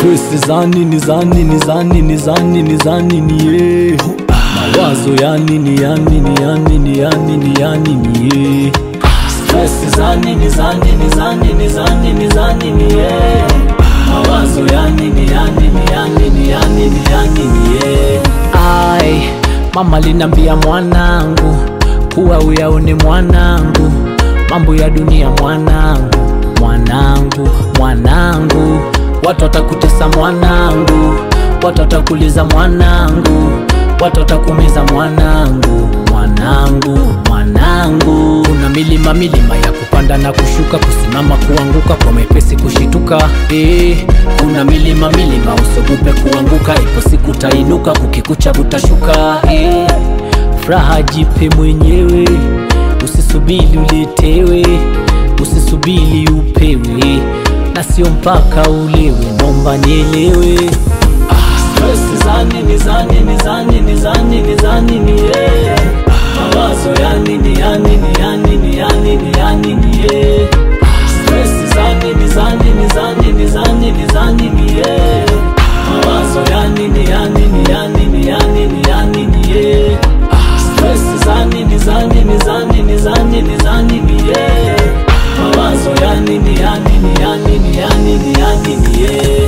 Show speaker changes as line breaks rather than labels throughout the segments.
Stress za nini za nini za nini za nini za nini ye Mawazo ya nini ya nini ya nini ya nini ya nini ye Stress za nini za nini za nini za nini za nini ye Mawazo ya nini ya nini ya nini ya nini ya nini ye Ai, mama linambia mwanangu kuwa uyaone mwanangu mambo ya dunia mwanangu mwanangu mwanangu watu watakutesa mwanangu watu watakuliza mwanangu watu watakumiza mwanangu mwanangu mwanangu kuna milima milima ya kupanda na kushuka kusimama kuanguka kwa mepesi kushituka eh, kuna milima milima usiogope kuanguka ipo siku utainuka kukikucha utashuka eh, furaha jipe mwenyewe usisubiri uletewe usisubiri upewe na sio mpaka ulewe nomba nielewe Stress za nini za nini za nini za nini za nini yeah. Mawazo ya nini ya nini ya nini ya nini ya nini yeah. Stress za nini za nini za nini za nini za nini yeah. Mawazo ya nini ya nini ya nini ya nini ya nini yeah. Stress za nini za nini za nini za nini za nini yeah. Mawazo ya nini ya nini ya nini ya nini ya nini yeah.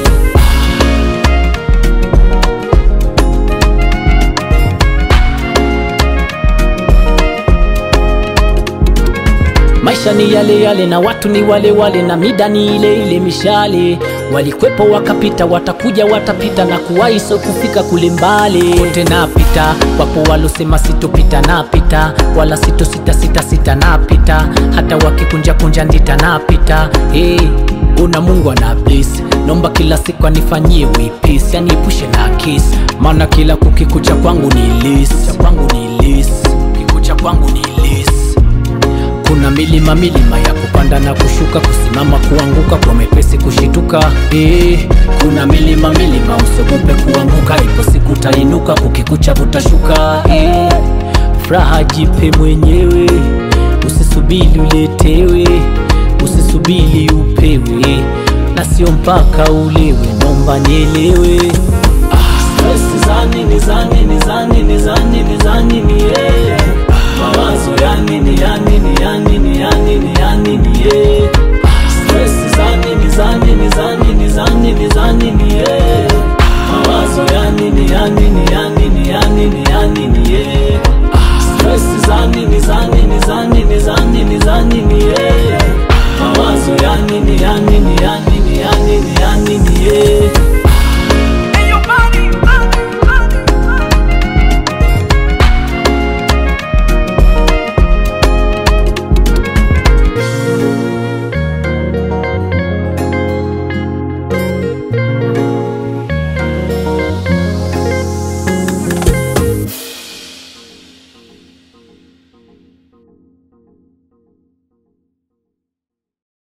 Maisha ni yale yale na watu ni wale wale na mida ni ile ile mishale. Walikwepo wakapita, watakuja watapita na kuwahi so kufika kule mbali. Wote napita, wapo walosema sitopita, napita wala sito sita sita sita, napita hata wakikunja kunja ndita, napita hey. Una Mungu ana bless, nomba kila siku anifanyie wepesi, yani epushe na kesi, maana kila kukikucha kwangu ni list, kwangu ni list, kikucha kwangu ni list kuna milima milima ya kupanda na kushuka, kusimama kuanguka, kwa mepesi kushituka. Eh, kuna milima milima usiogope kuanguka, ipo siku utainuka, kukikucha utashuka. Eh, furaha jipe mwenyewe, usisubiri uletewe, usisubiri upewe, na sio mpaka ulewe, nomba nielewe. Stress za nini za nini za nini za nini za nini yeah. Mawazo ya nini ya nini ya nini ya nini ya nini yeah. Stress za nini za nini za nini za nini za nini yeah.